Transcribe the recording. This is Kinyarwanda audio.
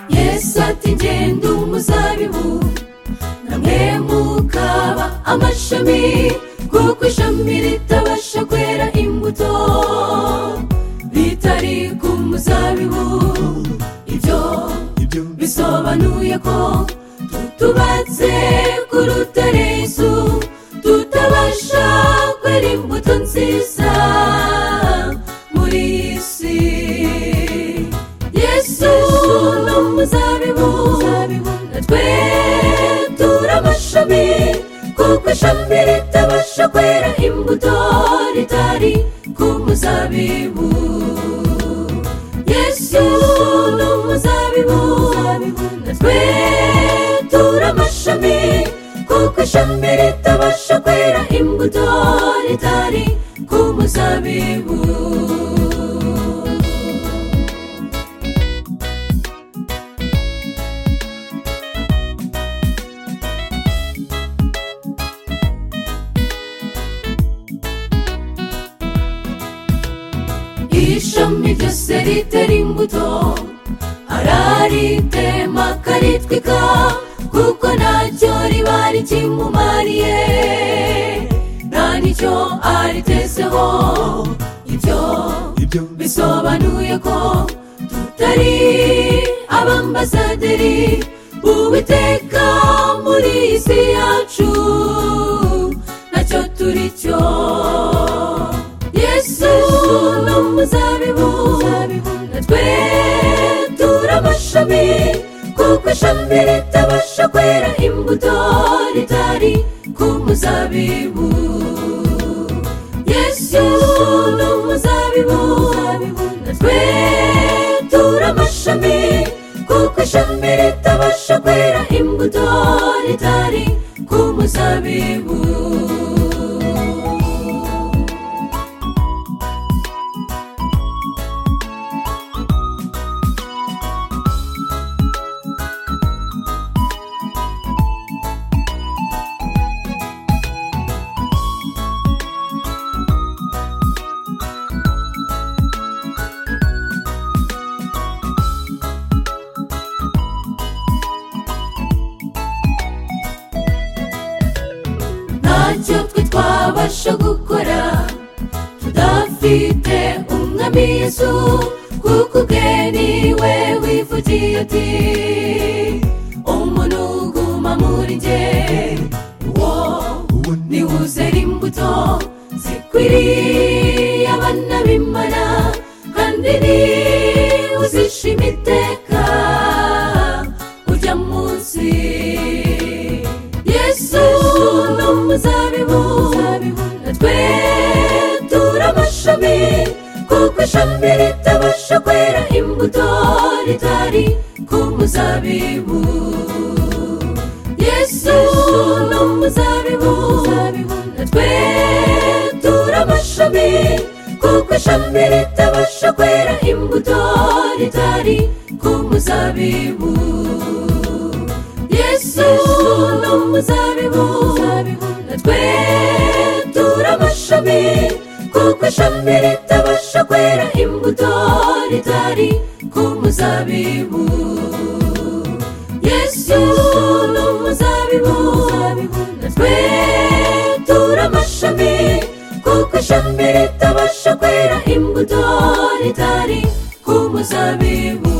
yesu ati ngenda umuzabibu namwe mukaba amashami kuko ishami ritabasha kwera imbuto ritari ku muzabibu ibyo ibyo bisobanuye ko tutubatse ku rutare yesu tutabasha kwera imbuto nziza muri iyi si yesu ni umuzabibu natwe turi amashami kuko ishami ritabasha kwera imbuto ritari ku muzabibu yesu ni umuzabibu natwe turi amashami kuko ishami ritabasha kwera imbuto ritari ku muzabibu ishami ryose ritera imbuto araritema akaritwika kuko ntacyo riba rikimumariye nta n'icyo aritezeho ibyo ibyo bisobanuye ko tutari abambasaderi b'uwiteka muri iyi si yacu ntacyo turi cyo yesu ni umuzabibu natwe turi amashami kuko ishami ritabasha kwera imbuto ritari ku muzabibu yesu ni umuzabibu natwe turi amashami kuko ishami ritabasha kwera imbuto ritari ku muzabibu ntacyo twe twabasha gukora tudafite umwami yesu kuko ubwe niwe wivugiye ati umuntu uguma muri nge uwo uwo ni niwe uzera imbuto zikwiriye abana b'imana kandi niwe uzishima iteka ujya munsi yesu ni umuzabibu natwe turi amashami kuko ishami ritabasha kwera imbuto ritari ku muzabibu yesu ni umuzabibu natwe turi amashami kuko ishami ritabasha kwera imbuto ritari ku muzabibu yesu ni umuzabibu natwe turi amashami kuko ishami ritabasha kwera imbuto ritari ku muzabibu yesu ni umuzabibu natwe turi amashami kuko ishami ritabasha kwera imbuto ritari ku muzabibu